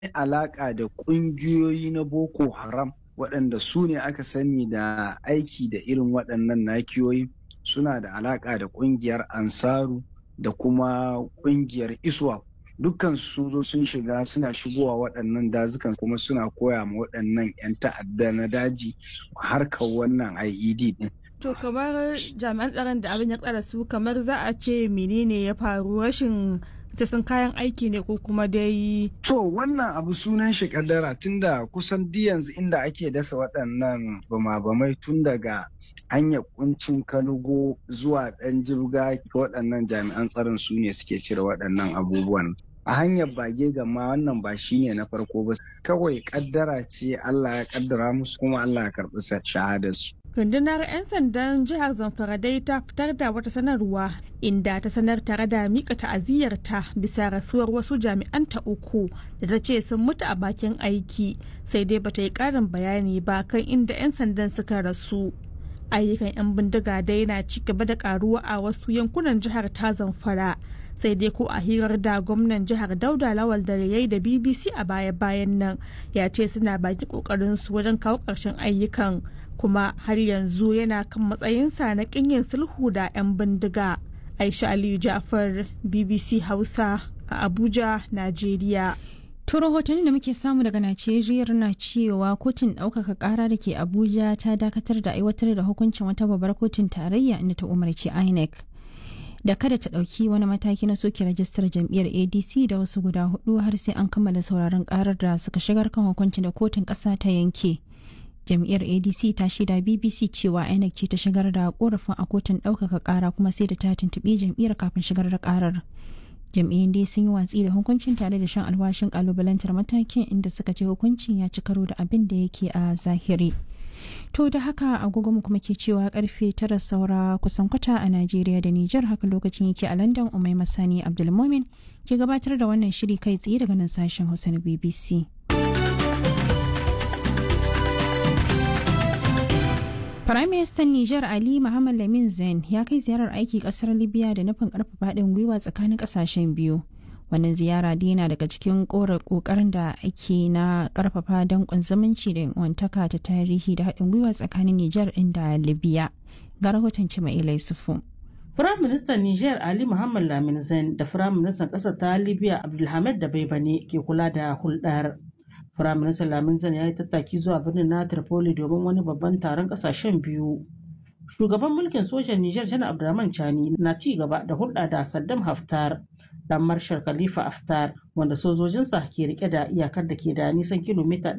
alaƙa da ƙungiyoyi na Boko Haram waɗanda su ne aka sani da aiki da irin waɗannan nakiyoyi suna da alaƙa da ƙungiyar Ansaru da kuma ƙungiyar Iswap. Dukkan su zo sun shiga suna shigowa waɗannan dazukan kuma suna koya ma waɗannan 'yan ta'adda na daji harkar wannan IED ɗin. To kamar jami'an tsaron da abin ya tsara su kamar za a ce menene ya faru rashin sun kayan aiki ne ko kuma dai. To wannan abu sunan shi kaddara tunda kusan di yanzu inda ake dasa waɗannan bama-bamai tun daga hanyar kuncin kanugo zuwa ɗan jirga waɗannan jami'an tsaron su ne suke cire waɗannan abubuwan. a hanyar bage gama wannan ba shi ne na farko ba kawai kaddara ce Allah ya kaddara musu kuma Allah ya karɓi shahadarsu. rundunar 'yan sandan jihar zamfara dai ta fitar da wata sanarwa inda ta sanar tare da mika ta'aziyyarta bisa rasuwar wasu jami'an ta uku da ta ce sun mutu a bakin aiki sai dai bata yi karin bayani ba kan inda 'yan sandan suka rasu ayyukan 'yan bindiga dai na ci gaba da karuwa a wasu yankunan jihar ta zamfara sai dai ko a hirar da gwamnan jihar dauda lawal da yayi da bbc a baya-bayan nan ya ce suna baki kokarin su wajen kawo ƙarshen ayyukan kuma har yanzu yana kan matsayinsa na kinyin sulhu da 'yan bindiga aisha aliyu jafar bbc hausa a abuja najeriya To rahotanni da muke samu daga Najeriya na cewa kotun ɗaukaka ƙara da ke Abuja ta dakatar da aiwatar da hukuncin wata babbar kotun tarayya inda ta umarci INEC da kada ta ɗauki wani mataki na soke rajistar jam'iyyar ADC da wasu guda hudu har sai an kammala sauraron ƙarar da suka shigar kan hukuncin da kotun ƙasa ta yanke. Jam'iyyar ADC ta shaida BBC cewa INEC ce ta shigar da korafin a kotun ɗaukaka ƙara kuma sai da ta tuntuɓi jam'iyyar kafin shigar da ƙarar. jam'iyyun dai sun yi watsi da hukuncin tare da shan alwashin kalubalantar matakin inda suka ce hukuncin ya ci karo da abin da yake a zahiri to da haka agogo mu kuma ke cewa karfe tara saura kusan kwata a najeriya da nijar haka lokacin yake a london umai masani abdulmomin ke gabatar da wannan shiri kai tsaye daga nan sashen hausa na bbc Firaministan Nijar Ali Muhammad Lamin Zain ya kai ziyarar aiki kasar Libya da nufin karfafa haɗin gwiwa tsakanin ƙasashen biyu. Wannan ziyara dai yana daga cikin ƙoƙarin da ake na karfafa danƙon zumunci da wantaka ta tarihi da haɗin gwiwa tsakanin Nijar ɗin da Libya. Ga rahoton Cima'ila Yusufu. Firaministan Nijar Ali Muhammad Lamin Zain da Firaministan ƙasar ta Libya Abdulhamid da Baibane ke kula da hulɗar. Firaministan Lamin Zan ya yi tattaki zuwa birnin na Tripoli domin wani babban taron ƙasashen biyu. Shugaban mulkin sojan Nijar Janar Abdurrahman Chani na ci gaba da hulɗa da Saddam Haftar, dan Marshal Khalifa Haftar, wanda sojojinsa ke rike da iyakar da ke da nisan kilomita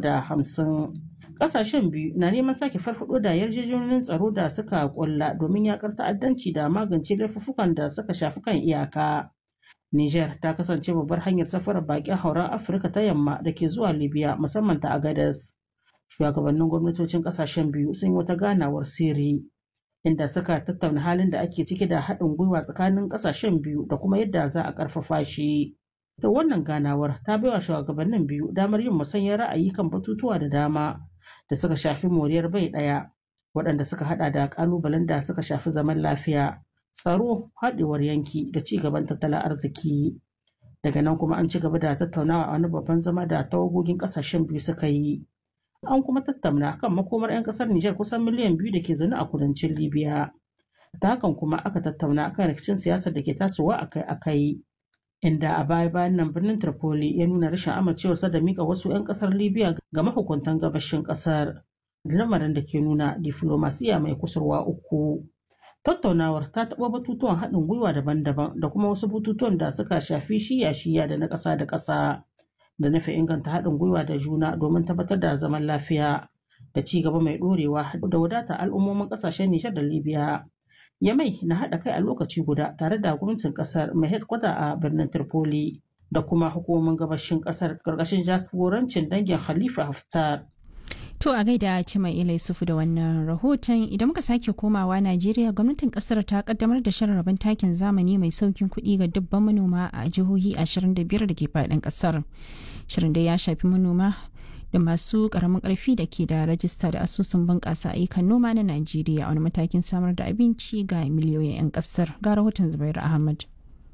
350. Ƙasashen biyu na neman sake farfaɗo da yarjejeniyoyin tsaro da suka ƙulla domin yakar ta'addanci da magance laifuffukan da suka shafi kan iyaka. Niger ta kasance babbar hanyar safarar bakin hauren Afirka ta yamma da ke zuwa Libya musamman ta Agadez. Shugabannin gwamnatocin kasashen biyu sun yi wata ganawar sirri inda suka tattauna halin da ake ciki da haɗin gwiwa tsakanin kasashen biyu da kuma yadda za a ƙarfafa shi. Da wannan ganawar ta baiwa shugabannin biyu damar yin musanyar ra'ayi kan batutuwa da dama da suka shafi moriyar bai ɗaya waɗanda suka haɗa da ƙalubalen da suka shafi zaman lafiya. tsaro haɗewar yanki da ci gaban tattalin arziki daga nan kuma an ci gaba da tattaunawa a wani babban zama da tawagogin ƙasashen biyu suka yi an kuma tattauna kan makomar 'yan ƙasar Nijar kusan miliyan biyu da ke zaune a kudancin Libya ta hakan kuma aka tattauna kan rikicin siyasar da ke tasowa akai-akai inda a baya bayan nan birnin Tripoli ya nuna rashin amincewarsa da mika wasu 'yan ƙasar Libya ga mahukuntan gabashin ƙasar lamarin da ke nuna diflomasiya mai kusurwa uku. tattaunawar ta taɓa batutuwan haɗin gwiwa daban-daban da kuma wasu batutuwan da suka shafi shiya-shiya da na ƙasa da ƙasa da nufi inganta haɗin gwiwa da juna domin tabbatar da zaman lafiya da ci gaba mai ɗorewa da wadata al'ummomin ƙasashen Nijar da Libya. Yamai na haɗa kai a lokaci guda tare da gwamnatin ƙasar mai headquarter a birnin Tripoli da kuma hukumomin gabashin ƙasar ƙarƙashin jagorancin dangin Khalifa Haftar. To a gaida Cima Ila Yusufu da wannan rahoton idan muka sake komawa Najeriya gwamnatin kasar ta kaddamar da shirin rabon takin zamani mai saukin kuɗi ga dubban manoma a jihohi 25 da ke faɗin kasar. Shirin da ya shafi manoma da masu ƙaramin ƙarfi da ke da rajista da asusun bunƙasa ayyukan noma na Najeriya a wani matakin samar da abinci ga miliyoyin 'yan kasar. Ga rahoton Zubairu Ahmad.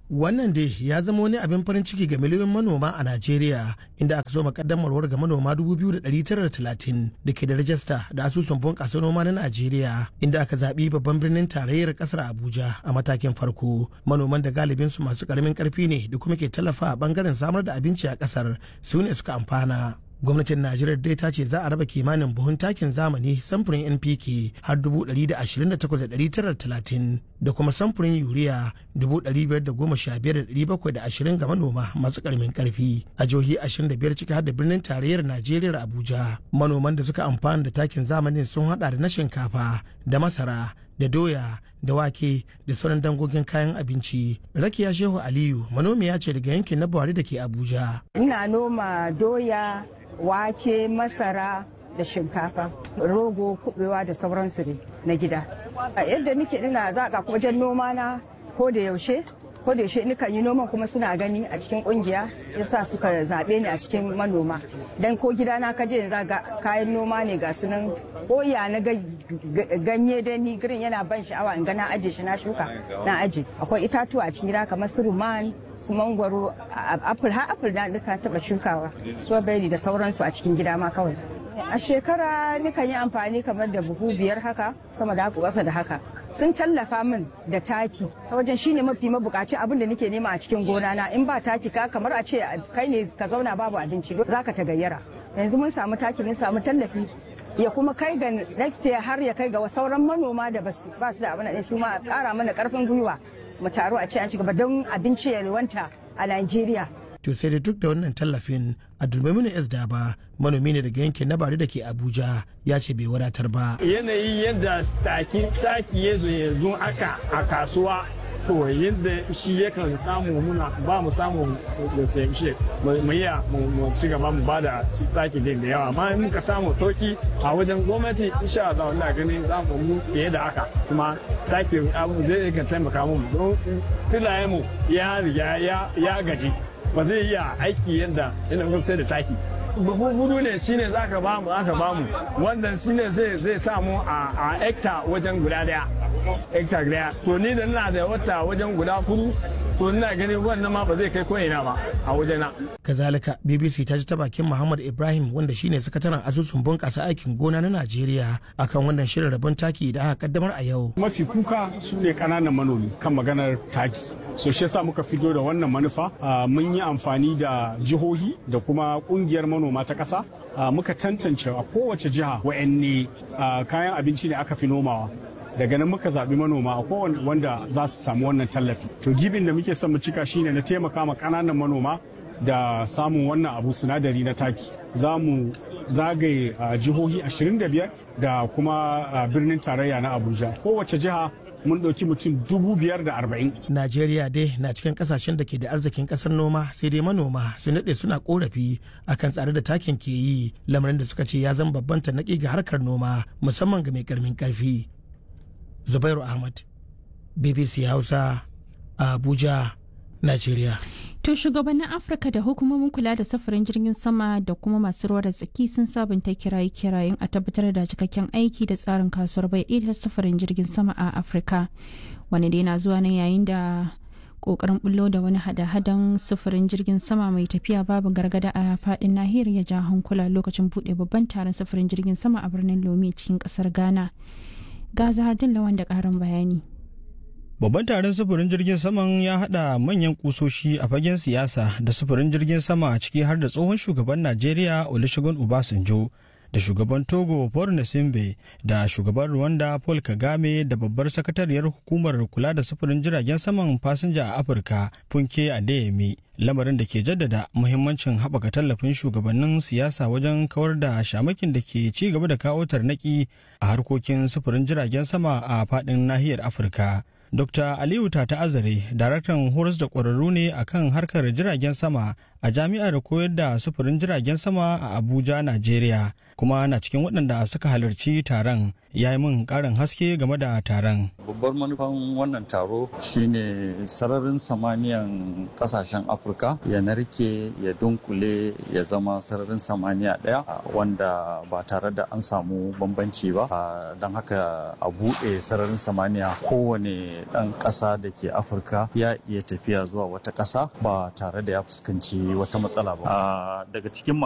Wannan dai ya zama wani abin farin ciki ga miliyoyin manoma a Najeriya inda aka so makaddamarwar ga manoma 2,930 da ke da rajista da asusun bunƙasa noma na Najeriya inda aka zaɓi babban birnin tarayyar ƙasar Abuja a matakin farko. Manoman da galibin su masu ƙaramin ƙarfi ne da kuma ke tallafa a ɓangaren samar da abinci a ƙasar su ne suka amfana. gwamnatin najeriya dai ta ce za a raba kimanin buhun takin zamani samfurin npk har 128,930 da kuma samfurin yuriya 515,720 ga manoma masu karamin karfi a jihohi 25 ciki har da birnin tarayyar najeriya abuja manoman da suka amfana da takin zamanin sun hada da na shinkafa da masara da doya da wake da sauran dangogin kayan abinci rakiya shehu aliyu manomiya ce daga yankin na buhari da ke abuja ina noma doya wake masara da shinkafa rogo kubewa da sauransu ne na gida yadda nike ina zaƙa wajen noma na ko da yaushe ko da yaushe nikan yi noman kuma suna gani a cikin kungiya yasa suka zaɓe ni a cikin manoma dan ko gida na kaje yanzu ga kayan noma ne ga sunan koya na ganye da ni girin yana ban sha'awa in ga na aje shi na shuka na aje akwai itatuwa a cikin gida kamar su ruman su mangwaro apple har apple na duka taba shukawa strawberry da sauransu a cikin gida ma kawai a shekara nikan yi amfani kamar da buhu biyar haka sama da haka ƙasa da haka sun tallafa min da taki ta wajen shine mafi mabukaci abin da nake nema a cikin gona na in ba taki ka kamar a ce kai ne ka zauna babu abinci zaka ta gayyara yanzu mun samu taki mun samu tallafi ya kuma kai ga next year har ya kai ga sauran manoma da ba su da abin da su ma kara mana karfin gwiwa mu taru a ce an ci gaba don abinci ya wanta a Najeriya to sai da duk da wannan tallafin abdulmaminu s daba manomi ne daga yankin na bari da ke abuja ya ce bai wadatar ba yanayi yadda taki taki ya zo yanzu aka a kasuwa to yadda shi yakan samu muna ba mu samu da shi mu iya mu ci gaba mu ba da taki din da yawa amma in muka samu toki a wajen gwamnati insha Allah ina ganin za mu mu fiye da haka kuma taki abu zai iya taimaka mu don filayen mu ya riga ya gaji ba zai iya aiki yadda ina sai da taki buhu hudu ne shine za ka bamu aka bamu wannan shine zai zai samu a hekta wajen guda daya hekta daya to ni da ina da wata wajen guda hudu to ina ganin wannan ma ba zai kai ko ina ba a wajena kazalika bbc ta ji ta bakin muhammad ibrahim wanda shine sakataren asusun bunƙasa aikin gona na najeriya akan wannan shirin rabon taki da aka kaddamar a yau mafi kuka su ne ƙananan manomi kan maganar taki so shi yasa muka fito da wannan manufa mun yi amfani da jihohi da kuma kungiyar manoma ta ƙasa muka tantance a kowace jiha wa'anne kayan abinci ne aka fi nomawa daga nan muka zaɓi manoma a kowane wanda za su samu wannan tallafi to gibin da muke son mu cika shine na taimaka ma ƙananan manoma da samun wannan abu sinadari na taki za mu zagaye jihohi 25 da kuma birnin tarayya na abuja kowace jiha mun ɗauki mutum dubu biyar da arba'in. Najeriya dai na cikin kasashen da ke da arzikin ƙasar noma sai dai manoma su naɗe suna korafi akan tsare da takin ke yi lamarin da suka ce ya zama babban tanaki ga harkar noma musamman ga mai ƙarmin ƙarfi. Zubairu Ahmad, BBC Hausa, Abuja, Najeriya. To shugabannin Afirka da hukumomin kula da safarin jirgin sama da kuma masu ruwa da tsaki sun sabunta kiraye-kirayen a tabbatar da cikakken aiki da tsarin kasuwar bai ɗaya safarin jirgin sama a Afirka. Wani dai na zuwa ne yayin da kokarin bullo da wani hada-hadan sufurin jirgin sama mai tafiya babu gargada a fadin nahiyar ya ja hankula lokacin buɗe babban taron sufurin jirgin sama a birnin Lome cikin ƙasar Ghana. Ga Zahardin Lawan da ƙarin bayani. Babban taron sufurin jirgin saman ya haɗa manyan kusoshi a fagen siyasa da sufurin jirgin sama a ciki har da tsohon shugaban Najeriya Olusegun Obasanjo da shugaban Togo Paul Nasimbe da shugaban Rwanda Paul Kagame da babbar sakatariyar hukumar kula da sufurin jiragen saman fasinja a Afirka Funke Adeyemi lamarin da ke jaddada muhimmancin haɓaka tallafin shugabannin siyasa wajen kawar da shamakin da ke ci gaba da kawo tarnaki a harkokin sufurin jiragen sama a faɗin nahiyar Afirka. Dr. Aliyu Tata Azare, daraktan horas da ƙwararru ne akan harkar jiragen sama a a jami'ar koyar da sufurin jiragen sama a Abuja, Najeriya, kuma na cikin waɗanda suka halarci taron ya yi min ƙarin haske game da taron. Babbar manufan wannan taro shine sararin samaniyan ƙasashen Afirka ya narke ya dunkule ya zama sararin samaniya ɗaya wanda ba tare da an samu bambanci ba don haka a buɗe sararin samaniya kowane ɗan ƙasa da ke Afirka ya iya tafiya zuwa wata ƙasa ba tare da ya fuskanci wata matsala ba. Daga cikin